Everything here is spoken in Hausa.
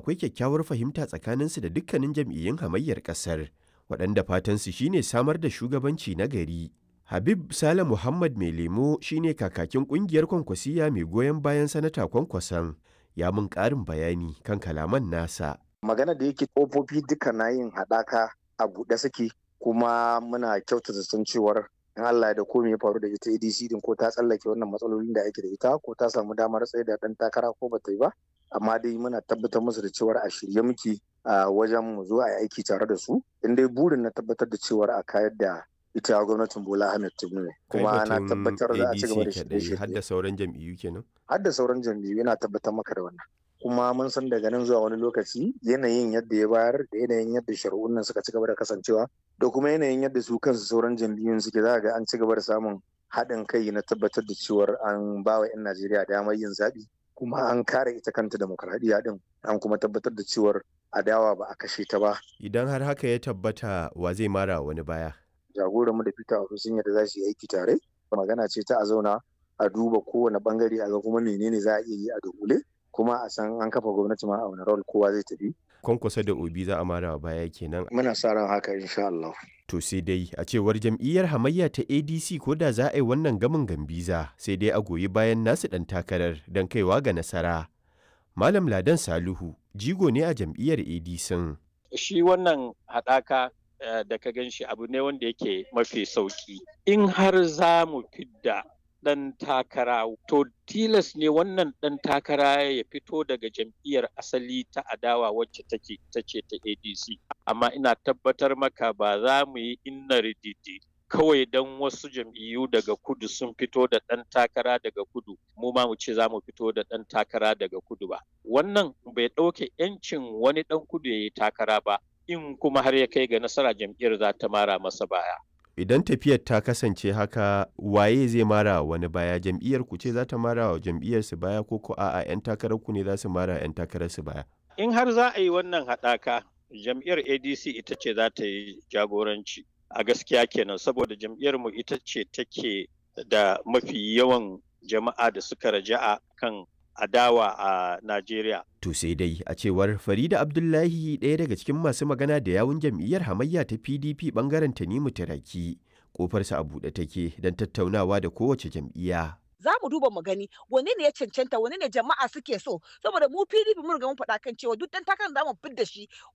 akwai kyakkyawar fahimta tsakaninsu da dukkanin jam'iyyun hamayyar ƙasar, waɗanda fatansu shine samar da shugabanci na gari. Habib Sale Muhammad Mai Lemo shine kakakin ƙungiyar Kwankwasiya mai goyon bayan Sanata Kwankwason, ya mun ƙarin bayani kan kalaman nasa. Magana da yake ƙofofi duka na yin haɗaka a buɗe suke kuma muna kyautata san cewar in Allah da komai ya faru da ita ADC din ko ta tsallake wannan matsalolin da ake da ita ko ta samu damar tsaye da ɗan takara ko bata yi ba amma dai muna tabbatar musu da cewar a shirye muke a wajen mu zo a yi aiki tare da su in dai burin na tabbatar da cewar a kayar da ita gwamnatin Bola Ahmed Tinubu ne kuma na tabbatar za a ci gaba da shirye har da sauran jam'iyyu kenan har da sauran jam'iyyu yana tabbatar maka da wannan kuma mun san daga nan zuwa wani lokaci yanayin yadda ya bayar da yanayin yadda shari'un nan suka ci gaba da kasancewa da kuma yanayin yadda su kansu sauran jam'iyyun suke za ga an ci gaba da samun haɗin kai na tabbatar da cewar an ba wa 'yan Najeriya damar yin zaɓi kuma an kare ita kanta demokradiyya din an kuma tabbatar da cewar adawa ba a kashe ta ba. Idan har haka ya tabbata wa zai mara wani baya. Jagoranmu da Peter Obi sun yadda za su yi aiki tare. Magana ce ta a zauna a duba kowane bangare a ga kuma menene za a iya yi a dogule kuma a san an kafa gwamnati ma a wani rawar kowa zai tafi. Kwankwasa da Obi za a mara baya kenan. Muna sa ran haka insha Allah. To sai dai a cewar jam'iyyar hamayya ta ADC ko da za a yi wannan gamin gambiza sai dai a goyi bayan nasu ɗan takarar don kaiwa ga nasara. Malam Ladan Saluhu jigo ne a jam'iyyar ADC. Shi wannan haɗaka da ka gan shi abu ne wanda yake mafi sauƙi. In har za mu fidda ɗan takara to tilas ne wannan ɗan takara ya fito daga jam'iyyar asali ta adawa wacce take ta ce ta adc amma ina tabbatar maka ba za mu yi inna rididi kawai don wasu jam'iyyu daga kudu sun fito da ɗan takara daga kudu mu ma mu ce za mu fito da ɗan takara daga kudu ba wannan bai ɗauke 'yancin wani ɗan kudu ya yi takara ba in kuma har ya kai ga nasara jam'iyyar za ta mara masa baya idan tafiyar ta kasance haka waye zai mara wani baya jam'iyyar ku ce za ta mara wa jam'iyyar su baya ko ko a'a yan takarar ku ne za su mara yan takarar su baya in har za a yi wannan haɗaka jam'iyyar adc ita ce za ta yi jagoranci a gaskiya kenan saboda jam'iyyar mu ita ce take da mafi yawan jama'a da suka raja'a kan adawa a Najeriya. To sai dai a cewar Farida Abdullahi ɗaya daga cikin masu magana da yawun jam'iyyar hamayya ta PDP bangaren Tanimu Taraki kofarsa a buɗe take don tattaunawa da kowace jam'iyya. za mu duba mu gani wane ne ya cancanta wane ne jama'a suke so saboda mu PDP mun riga mun faɗa kan cewa duk dan takarar da mu fidda shi